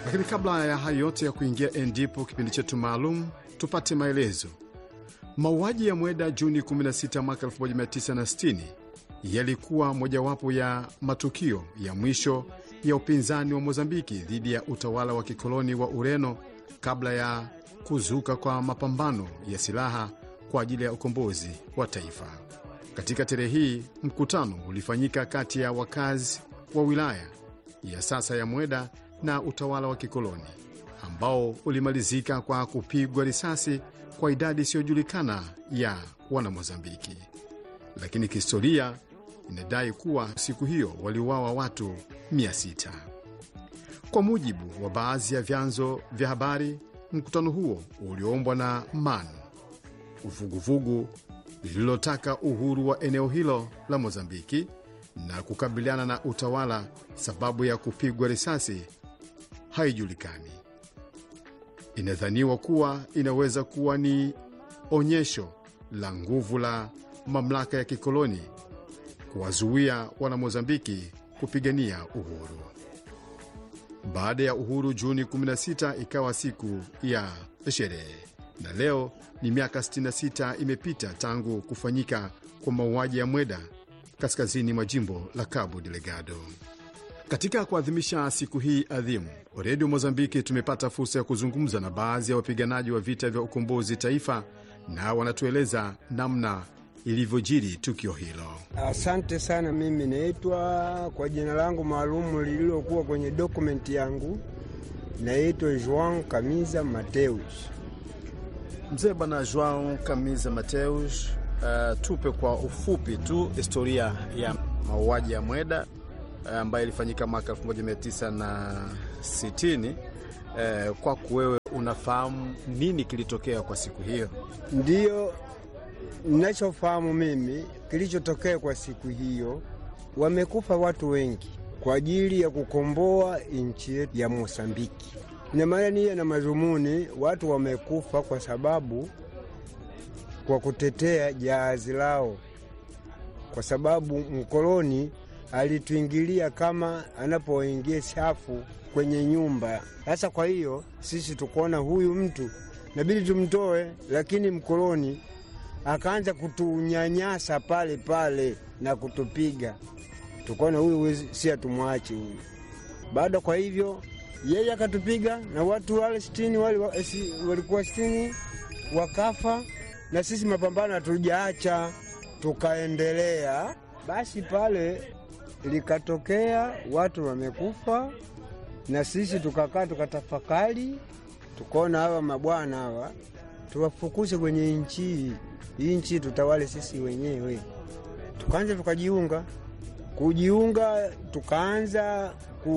Lakini kabla ya hayo yote ya kuingia endipo kipindi chetu maalum, tupate maelezo. Mauaji ya Mweda Juni 16 mwaka 1960 yalikuwa mojawapo ya matukio ya mwisho ya upinzani wa Mozambiki dhidi ya utawala wa kikoloni wa Ureno kabla ya kuzuka kwa mapambano ya silaha kwa ajili ya ukombozi wa taifa. Katika tarehe hii, mkutano ulifanyika kati ya wakazi wa wilaya ya sasa ya Mweda na utawala wa kikoloni ambao ulimalizika kwa kupigwa risasi kwa idadi isiyojulikana ya Wanamozambiki, lakini kihistoria inadai kuwa siku hiyo waliuawa watu 600. Kwa mujibu wa baadhi ya vyanzo vya habari, mkutano huo uliombwa na MAN, uvuguvugu lililotaka uhuru wa eneo hilo la Mozambiki na kukabiliana na utawala. Sababu ya kupigwa risasi haijulikani. Inadhaniwa kuwa inaweza kuwa ni onyesho la nguvu la mamlaka ya kikoloni kuwazuia Wanamozambiki kupigania uhuru. Baada ya uhuru, Juni 16 ikawa siku ya sherehe, na leo ni miaka 66 imepita tangu kufanyika kwa mauaji ya Mweda kaskazini mwa jimbo la Cabo Delgado. Katika kuadhimisha siku hii adhimu, Redio Mozambiki tumepata fursa ya kuzungumza na baadhi ya wapiganaji wa vita vya ukombozi taifa, na wanatueleza namna ilivyojiri tukio hilo. Asante sana. Mimi naitwa kwa jina langu maalumu lililokuwa kwenye dokumenti yangu, naitwa Joan Kamiza Mateus. Mzee Bwana Joan Kamiza Mateus, uh, tupe kwa ufupi tu historia ya mauaji ya Mweda ambayo uh, ilifanyika mwaka 1960. Uh, kwako wewe unafahamu nini kilitokea kwa siku hiyo? Ndiyo, ninachofahamu mimi kilichotokea kwa siku hiyo, wamekufa watu wengi kwa ajili ya kukomboa nchi yetu ya Mosambiki. Ina maana niye na madhumuni, watu wamekufa kwa sababu kwa kutetea jahazi lao, kwa sababu mkoloni alituingilia kama anapoingia chafu kwenye nyumba. Sasa kwa hiyo sisi tukaona huyu mtu nabidi tumtoe, lakini mkoloni akaanza kutunyanyasa pale pale na kutupiga. Tukaona huyu si atumwache huyu. Baada kwa hivyo yeye akatupiga na watu wale sitini wale walikuwa sitini wakafa, na sisi mapambano hatujaacha, tukaendelea. Basi pale likatokea watu wamekufa, na sisi tukakaa tukatafakari, tukaona hawa mabwana hawa tuwafukuze kwenye nchi hii, nchi tutawale sisi wenyewe. Tukaanza tukajiunga, kujiunga, tukaanza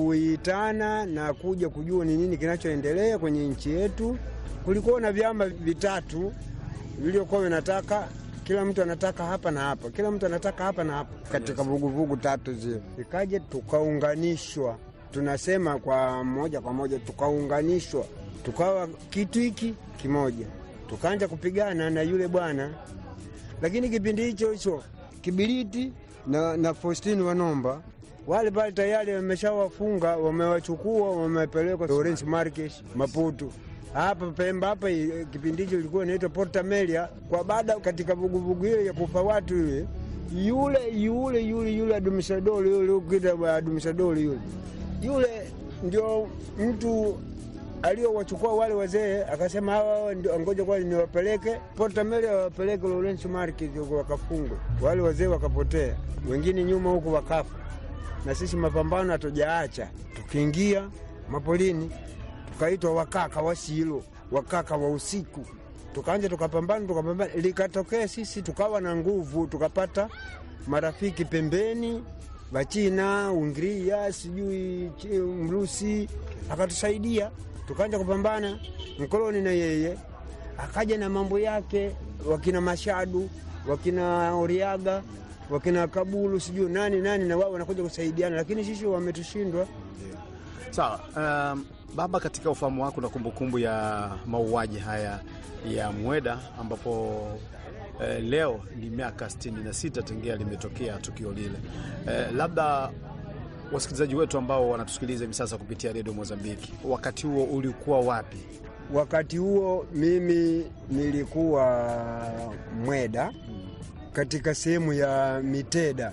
kuitana na kuja kujua ni nini kinachoendelea kwenye nchi yetu. Kulikuwa na vyama vitatu vilivyokuwa vinataka kila mtu anataka hapa na hapa, kila mtu anataka hapa na hapa, katika vuguvugu tatu zile. Ikaja tukaunganishwa, tunasema kwa moja kwa moja, tukaunganishwa, tukawa kitu hiki kimoja, tukaanza kupigana na yule bwana. Lakini kipindi hicho hicho Kibiriti na, na Faustini Wanomba wale pale tayari wameshawafunga, wamewachukua, wamepelekwa Lawrence Marques Maputo hapa Pemba hapa. Kipindi hicho ilikuwa inaitwa Porta Melia, kwa baada katika vuguvugu hiyo ya kufa watu yule yule yule yule yule adumisadori yule ukita adumisadori yule yule ndio mtu aliyowachukua wale wazee, akasema hawa ndio ngoja kwa niwapeleke Porta Melia, wapeleke Lawrence Marques wakafungwe. Wale wazee wakapotea, wengine nyuma huku wakafa, na sisi mapambano hatujaacha, tukiingia mapolini tukaitwa wakaka wa Silo, wakaka wa usiku, tukaanja tukapambana, tukapambana, likatokea sisi tukawa na nguvu, tukapata marafiki pembeni, Wachina, Ungria, sijui Mrusi akatusaidia, tukaanja kupambana. Mkoloni na yeye akaja na mambo yake, wakina Mashadu, wakina Oriaga, wakina Kabulu, sijui nani nani, na wao wanakuja kusaidiana, lakini sisi wametushindwa. Sawa. Um, baba, katika ufahamu wako na kumbukumbu ya mauaji haya ya Mweda ambapo eh, leo ni miaka 66 tangia limetokea tukio lile, eh, labda wasikilizaji wetu ambao wanatusikiliza hivi sasa kupitia redio Mozambiki, wakati huo ulikuwa wapi? Wakati huo mimi nilikuwa Mweda katika sehemu ya Miteda.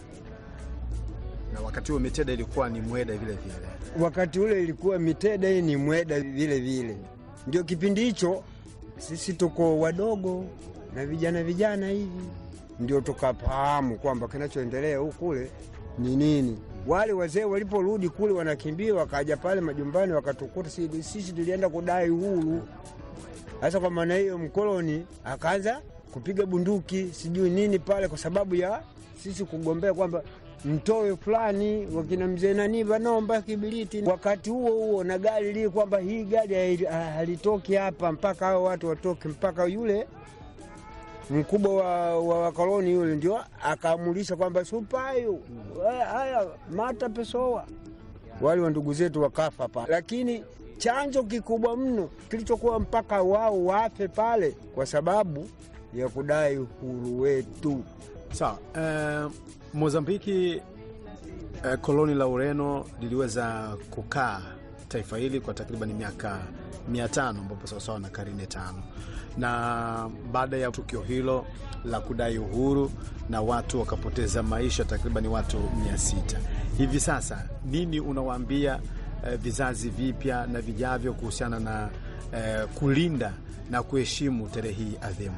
Na wakati huo Miteda ilikuwa ni Mweda vile vile. Wakati ule ilikuwa Miteda, hii ni Mweda vile vile. Ndio kipindi hicho sisi tuko wadogo na vijana vijana hivi, ndio tukafahamu kwamba kinachoendelea huku kule ni nini. Wale wazee waliporudi kule wanakimbia, wakaja pale majumbani wakatukuta sisi, sisi tulienda kudai uhuru. Sasa kwa maana hiyo mkoloni akaanza kupiga bunduki sijui nini pale, kwa sababu ya sisi kugombea kwamba mtoe fulani wakina mzee nani vanomba kibiriti. Wakati huo huo na gari lii kwamba hii gari halitoki hapa mpaka hao watu watoke, mpaka yule mkubwa wa, wa wakoloni yule ndio akaamulisha kwamba supayu haya mata pesoa. Wale wa ndugu zetu wakafa pale, lakini chanzo kikubwa mno kilichokuwa mpaka wao wafe pale kwa sababu ya kudai uhuru wetu. Sawa. Eh, Mozambiki eh, koloni la Ureno liliweza kukaa taifa hili kwa takriban miaka mia tano ambapo sawasawa na karine tano, na baada ya tukio hilo la kudai uhuru na watu wakapoteza maisha takriban watu mia sita. Hivi sasa nini unawaambia eh, vizazi vipya na vijavyo kuhusiana na eh, kulinda na kuheshimu tarehe hii adhimu?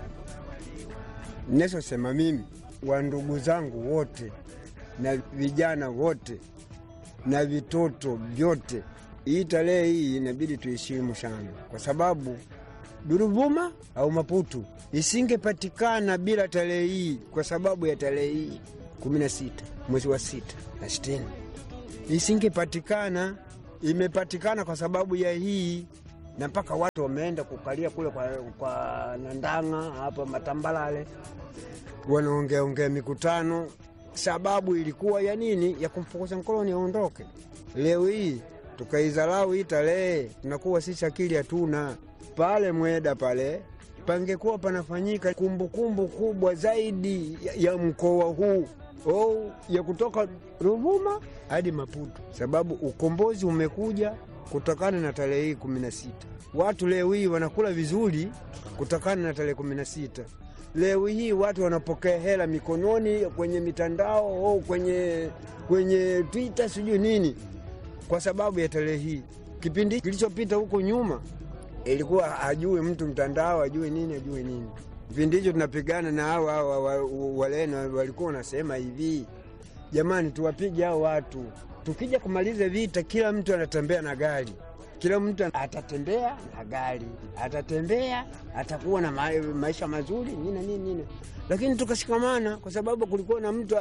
Ninachosema mimi wa ndugu zangu wote na vijana wote na vitoto vyote, hii tarehe hii inabidi tuheshimu sana, kwa sababu Duruvuma au Maputu isingepatikana bila tarehe hii, kwa sababu ya tarehe hii kumi na sita mwezi wa sita na sitini isingepatikana. Imepatikana kwa sababu ya hii na mpaka watu wameenda kukalia kule kwa, kwa Nandanga hapa Matambalale, wanaongeaongea mikutano. Sababu ilikuwa ya nini? Ya kumfukuza mkoloni aondoke. Leo hii tukaidharau hii tarehe, tunakuwa sisi akili hatuna. Pale Mweda pale pangekuwa panafanyika kumbukumbu kubwa zaidi ya, ya mkoa huu oh, ya kutoka Ruvuma hadi Maputo, sababu ukombozi umekuja kutokana na tarehe hii kumi na sita. Watu leo hii wanakula vizuri kutokana na tarehe kumi na sita. Leo hii watu wanapokea hela mikononi kwenye mitandao au kwenye, kwenye Twitter sijui nini, kwa sababu ya tarehe hii. Kipindi kilichopita huko nyuma ilikuwa hajui mtu mtandao, hajui nini, hajui nini. Kipindi hicho tunapigana na hao hao Waleno, walikuwa wanasema hivi, jamani, tuwapige hao watu tukija kumaliza vita, kila mtu anatembea na gari, kila mtu atatembea na gari, atatembea atakuwa na ma maisha mazuri nini nini nini, lakini tukashikamana, kwa sababu kulikuwa na mtu,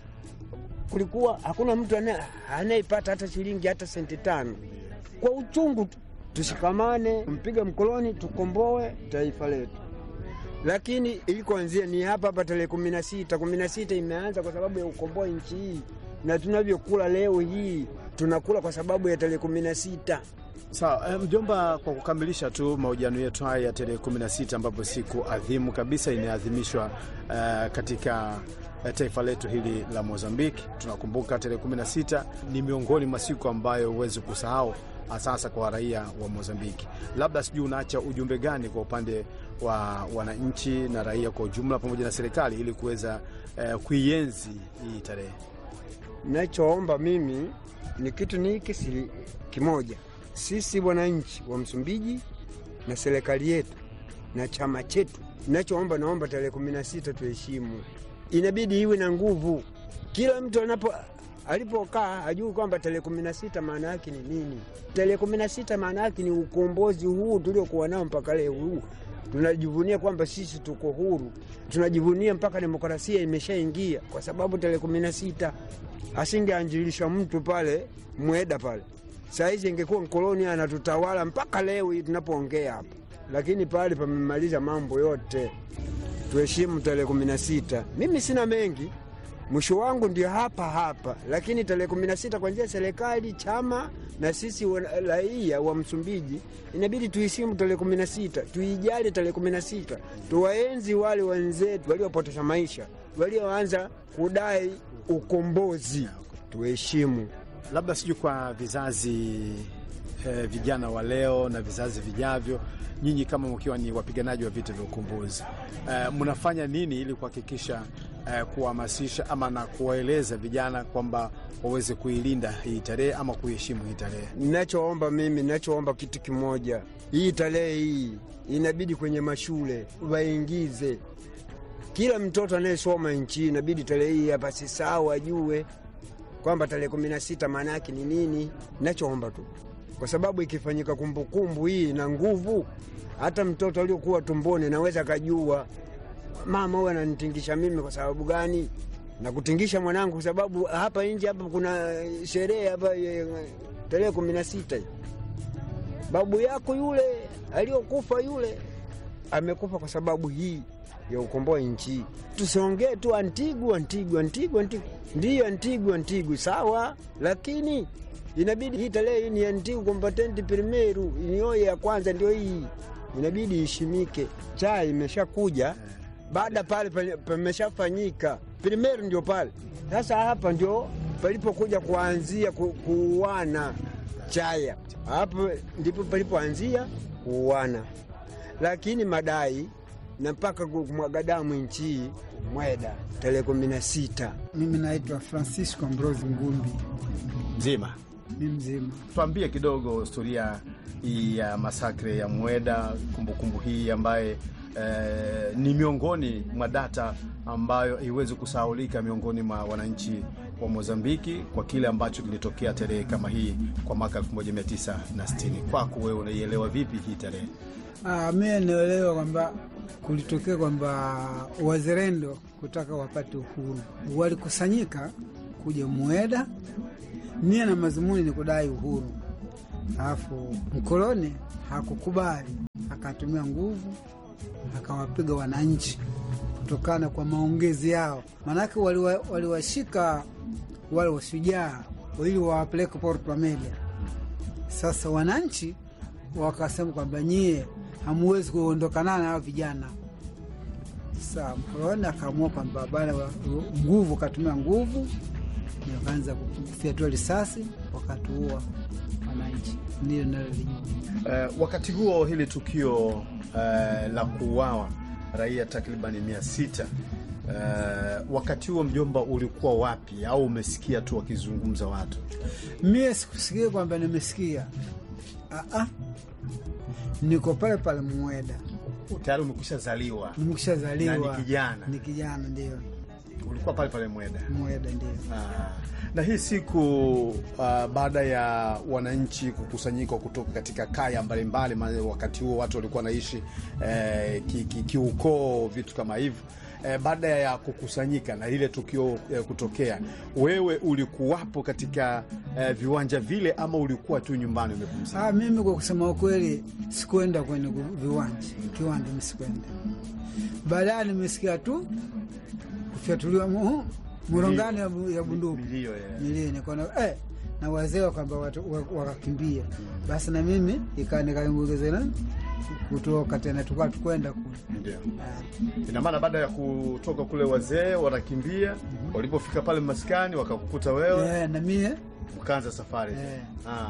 kulikuwa hakuna mtu anayepata hata shilingi hata senti tano. Kwa uchungu tu tushikamane, mpiga mkoloni, tukomboe taifa letu. Lakini ilikoanzia ni hapa hapa tarehe kumi na sita. Kumi na sita imeanza kwa sababu ya ukomboa nchi hii na tunavyokula leo hii tunakula kwa sababu ya tarehe kumi na sita. Sawa mjomba, kwa kukamilisha tu mahojiano yetu haya ya tarehe kumi na sita ambapo siku adhimu kabisa inaadhimishwa uh, katika taifa letu hili la Mozambiki. Tunakumbuka tarehe kumi na sita ni miongoni mwa siku ambayo huwezi kusahau sasa kwa raia wa Mozambiki. Labda sijui unaacha ujumbe gani kwa upande wa wananchi na raia kwa ujumla pamoja na serikali ili kuweza uh, kuienzi hii tarehe? Nachoomba mimi ni kitu ni hiki kimoja, sisi wananchi wa Msumbiji na serikali yetu na chama chetu, nachoomba, naomba tarehe kumi na sita tuheshimu, inabidi iwe na nguvu. Kila mtu anapo alipokaa ajui kwamba tarehe kumi na sita maana yake ni nini. Tarehe kumi na sita maana yake ni ukombozi huu tuliokuwa nao mpaka leo huu tunajivunia kwamba sisi tuko huru, tunajivunia mpaka demokrasia imeshaingia, kwa sababu tarehe kumi na sita asingeanjilisha mtu pale Mweda pale, saa hizi ingekuwa mkoloni anatutawala mpaka leo hii tunapoongea hapa, lakini pale pamemaliza mambo yote. Tuheshimu tarehe kumi na sita. Mimi sina mengi, mwisho wangu ndio hapa hapa, lakini tarehe kumi na sita kwanzia serikali, chama na sisi raia wa Msumbiji inabidi tuheshimu tarehe kumi na sita, tuijali tarehe kumi na sita, tuwaenzi wale wenzetu waliopoteza maisha, walioanza kudai ukombozi. Tuheshimu labda sijui kwa vizazi eh, vijana wa leo na vizazi vijavyo, nyinyi kama mkiwa ni wapiganaji wa vita vya ukombozi eh, mnafanya nini ili kuhakikisha eh, kuhamasisha ama na kuwaeleza vijana kwamba waweze kuilinda hii tarehe ama kuheshimu hii tarehe? Ninachoomba mimi, ninachoomba kitu kimoja, hii tarehe hii inabidi kwenye mashule waingize kila mtoto anayesoma nchi, inabidi tarehe hii hapa sisahau, ajue kwamba tarehe kumi na sita maana yake ni nini. Nachoomba tu, kwa sababu ikifanyika kumbukumbu hii na nguvu, hata mtoto aliokuwa tumboni naweza akajua mama huyu ananitingisha mimi kwa sababu gani, na kutingisha mwanangu kwa sababu hapa nje hapa kuna sherehe hapa eh, tarehe kumi na sita babu yako yule aliyokufa yule amekufa kwa sababu hii ya ukomboa nchi. Tusiongee tu Antigu, Antigu, Antigu, Antigu. Ndiyo Antigu, Antigu sawa, lakini inabidi hii tarehe hii ni Antigu combatenti primeru, nioye ya kwanza ndio hii, inabidi iheshimike. Chai imeshakuja baada pale pale pameshafanyika primeru, ndio pale sasa. Hapa ndio palipokuja kuanzia ku- kuuana chaya, hapo ndipo palipoanzia kuuana, lakini madai na mpaka kumwaga damu nchi mweda tarehe kumi na sita. Mimi naitwa Francisco Ambrosi Ngumbi, Mzima, ni mzima. tuambie kidogo historia hii ya masakre ya Mweda, kumbukumbu hii ambaye eh, ni miongoni mwa data ambayo haiwezi kusahaulika miongoni mwa wananchi wa Mozambiki kwa kile ambacho kilitokea tarehe kama hii kwa mwaka 1960. Kwako wewe unaielewa vipi hii tarehe? Ah, mie naelewa kwamba kulitokea kwamba wazalendo kutaka wapate uhuru walikusanyika kuja Mweda, nia na mazumuni ni kudai uhuru, alafu mkoloni hakukubali, akatumia nguvu akawapiga wananchi kutokana kwa maongezi yao, maanake waliwa- waliwashika wale washujaa ili wawapeleke Porto Amelia. Sasa wananchi wakasema kwamba nyie hamuwezi kuondokana na hao vijana. Sasa mkoloni akaamua kwamba bana wa- nguvu, akatumia nguvu, ndio akaanza kufyatua risasi, wakatuua wananchi. Ndio nalolijua. Eh, wakati huo hili tukio eh, la kuuawa raia takribani mia sita eh, wakati huo mjomba, ulikuwa wapi au umesikia tu wakizungumza watu? Mie sikusikia kwamba nimesikia, Aa, niko pale pale Mweda, Tayari umekwisha zaliwa nimekushazaliwa Na ni kijana. ni kijana, ndio ulikuwa pale pale Mweda. Mweda, ndio Ah, na hii siku ah, baada ya wananchi kukusanyika kutoka katika kaya mbalimbali, maana wakati huo watu walikuwa wanaishi eh, ki- ki- kiukoo, vitu kama hivyo eh, baada ya kukusanyika na ile tukio eh, kutokea, wewe ulikuwapo katika eh, viwanja vile ama ulikuwa tu nyumbani umepumzika? Ah, mimi kwa kusema ukweli sikuenda kwenye gu- viwanja kiwanja, mimi sikuenda. Baadaye nimesikia tu kufyatuliwa mu- murongano ya bu- ya bunduki Milio, eh. milio, nikaona eh, na wazee kwamba watu wa- wakakimbia. Basi na mimi ika nikaongezana kutoka tena, tukawa tukwenda kule. Ndio. Ah, Ina maana baada ya kutoka kule wazee wanakimbia, walipofika pale maskani wakakukuta wewe eh, na mie mkaanza safari Eh. ah.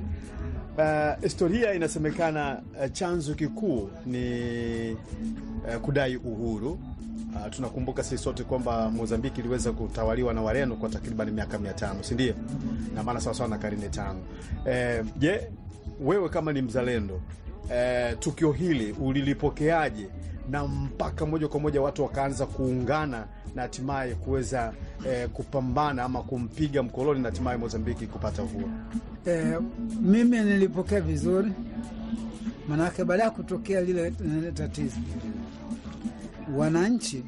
Uh, historia inasemekana uh, chanzo kikuu ni uh, kudai uhuru. Uh, tunakumbuka sisi sote kwamba Mozambiki iliweza kutawaliwa na Wareno kwa takriban miaka mia tano si ndio? Na maana sawasawa na karne tano. Eh, Je, wewe kama ni mzalendo eh, tukio hili ulilipokeaje, na mpaka moja kwa moja watu wakaanza kuungana na hatimaye kuweza eh, kupambana ama kumpiga mkoloni na hatimaye Mozambiki kupata uhuru? Eh, mimi nilipokea vizuri, manake baada ya kutokea lile eh, tatizo, wananchi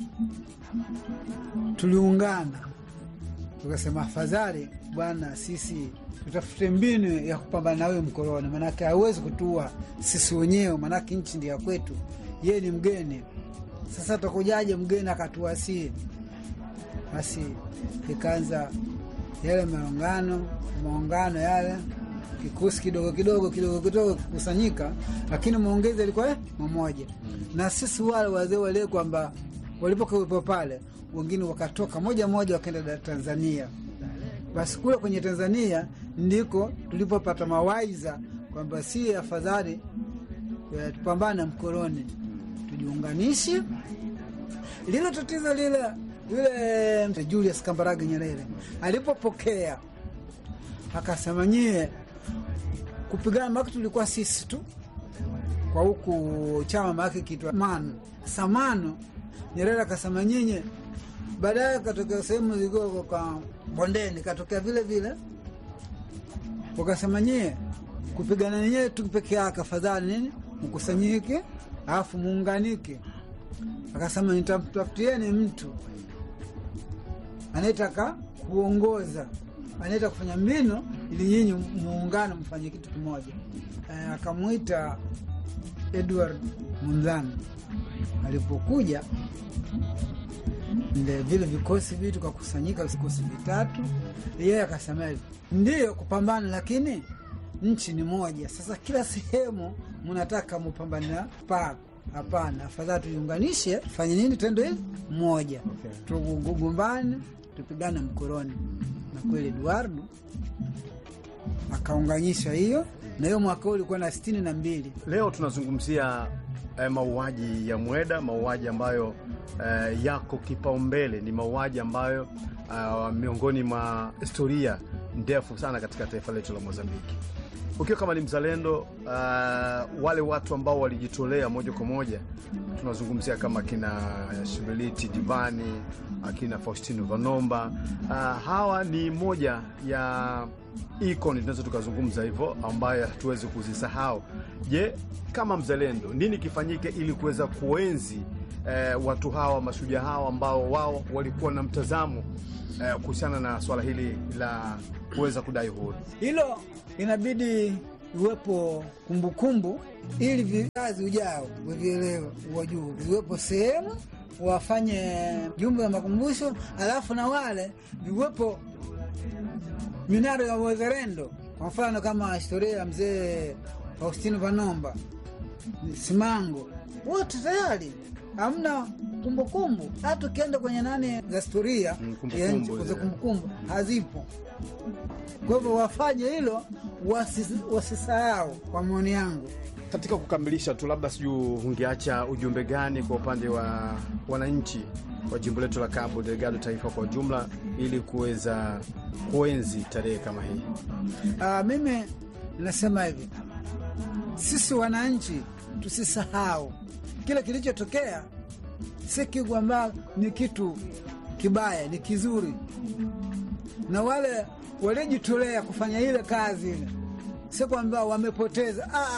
tuliungana, tukasema afadhali bwana, sisi tutafute mbinu ya kupambana na huyo mkoloni, manake hawezi kutua sisi wenyewe, manake nchi ndio ya kwetu, yeye ni mgeni. Sasa takujaje mgeni akatuasii? Basi ikaanza yale maungano maungano yale, kikosi kidogo kidogo kidogo kidogo kikusanyika, lakini maongezi yalikuwa eh, mamoja. Na sisi wale wazee wale kwamba walipokuwepo pale, wengine wakatoka moja moja wakaenda da- Tanzania, Basi kule kwenye Tanzania ndiko tulipopata mawaidha kwamba si afadhali eh, tupambane na mkoloni, tujiunganishe. Lile tatizo lile yule Julius Kambarage Nyerere alipopokea akasema, nyie kupigana maki tulikuwa sisi tu kwa huku chama maake kitwa mano samano. Nyerere akasema nyinyi, baadaye katokea sehemu zilikuwa kwa bondeni, katokea vile vile, wakasema nyie kupigana nenyewe tu peke yake, afadhali nini mkusanyike, alafu muunganike. Akasema nitamtafutieni mtu anayetaka kuongoza, anayetaka kufanya mbinu ili nyinyi muungane, mfanye kitu kimoja. E, akamwita Edward Munzani. Alipokuja nde vile vikosi vitu kakusanyika, vikosi vitatu, yeye akasema hivi, ndiyo kupambana, lakini nchi ni moja. Sasa kila sehemu mnataka mupambane na pako Hapana, afadhali tuiunganishe, tufanye nini? Tendo hili moja, Okay. tugugumbane, tupigane mkoroni. Na kweli Eduardo akaunganisha hiyo, na hiyo mwaka huu ulikuwa na sitini na mbili. Leo tunazungumzia eh, mauaji ya Mweda, mauaji ambayo eh, yako kipaumbele, ni mauaji ambayo ah, miongoni mwa historia ndefu sana katika taifa letu la Mozambiki. Ukiwa kama ni mzalendo ah, wale watu ambao walijitolea moja kwa moja, tunazungumzia kama akina Shibeliti Divani, akina Faustino Vanomba. Ah, hawa ni moja ya ikoni tunaweza tukazungumza hivyo, ambayo hatuwezi kuzisahau. Je, kama mzalendo, nini kifanyike ili kuweza kuenzi eh, watu hawa mashujaa hawa ambao wao walikuwa na mtazamo eh, kuhusiana na swala hili la kuweza kudai uhuru? Hilo inabidi iwepo kumbukumbu ili vizazi ujao wavielewe, wajuu viwepo sehemu wafanye jumbe ya makumbusho, alafu na wale viwepo minara ya wazalendo. Kwa mfano kama historia ya mzee Faustino Vanomba Simango, wote tayari hamna kumbukumbu. Hata ukienda kwenye nani za historia Mm, kumbukumbu ya nchi, zile. za kumbukumbu hazipo. Kwa hivyo wafanye hilo, wasi- wasisahau, kwa maoni yangu. Katika kukamilisha tu, labda sijui ungeacha ujumbe gani kwa upande wa wananchi wa jimbo letu la Cabo Delgado, taifa kwa ujumla, ili kuweza kuenzi tarehe kama hii? Ah, mimi nasema hivi, sisi wananchi tusisahau kile kilichotokea, si kwamba ni kitu kibaya, ni kizuri, na wale waliojitolea kufanya ile kazi ile, si kwamba wamepoteza. Ah,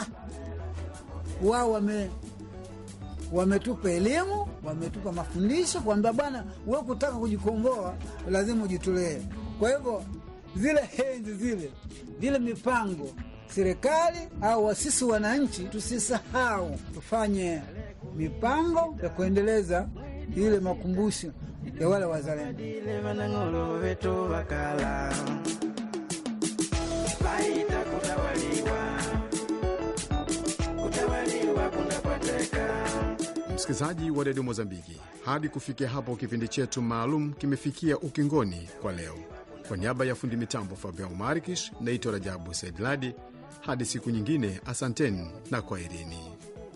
wao wame wametupa elimu, wametupa mafundisho kwamba bwana, we kutaka kujikomboa lazima ujitolee. Kwa hivyo zile henzi zile vile mipango serikali au wasisi wananchi, tusisahau, tufanye mipango ya kuendeleza ile makumbusho ya wale wazalendo. Ile vanang'olo vetu vakala vaita kutawaliwa kutawaliwa kunakwateka Msikilizaji wa redio Mozambiki, hadi kufikia hapo kipindi chetu maalum kimefikia ukingoni kwa leo. Kwa niaba ya fundi mitambo Fabian Marikish, naitwa Rajabu Saidladi. Hadi siku nyingine, asanteni na kwaherini.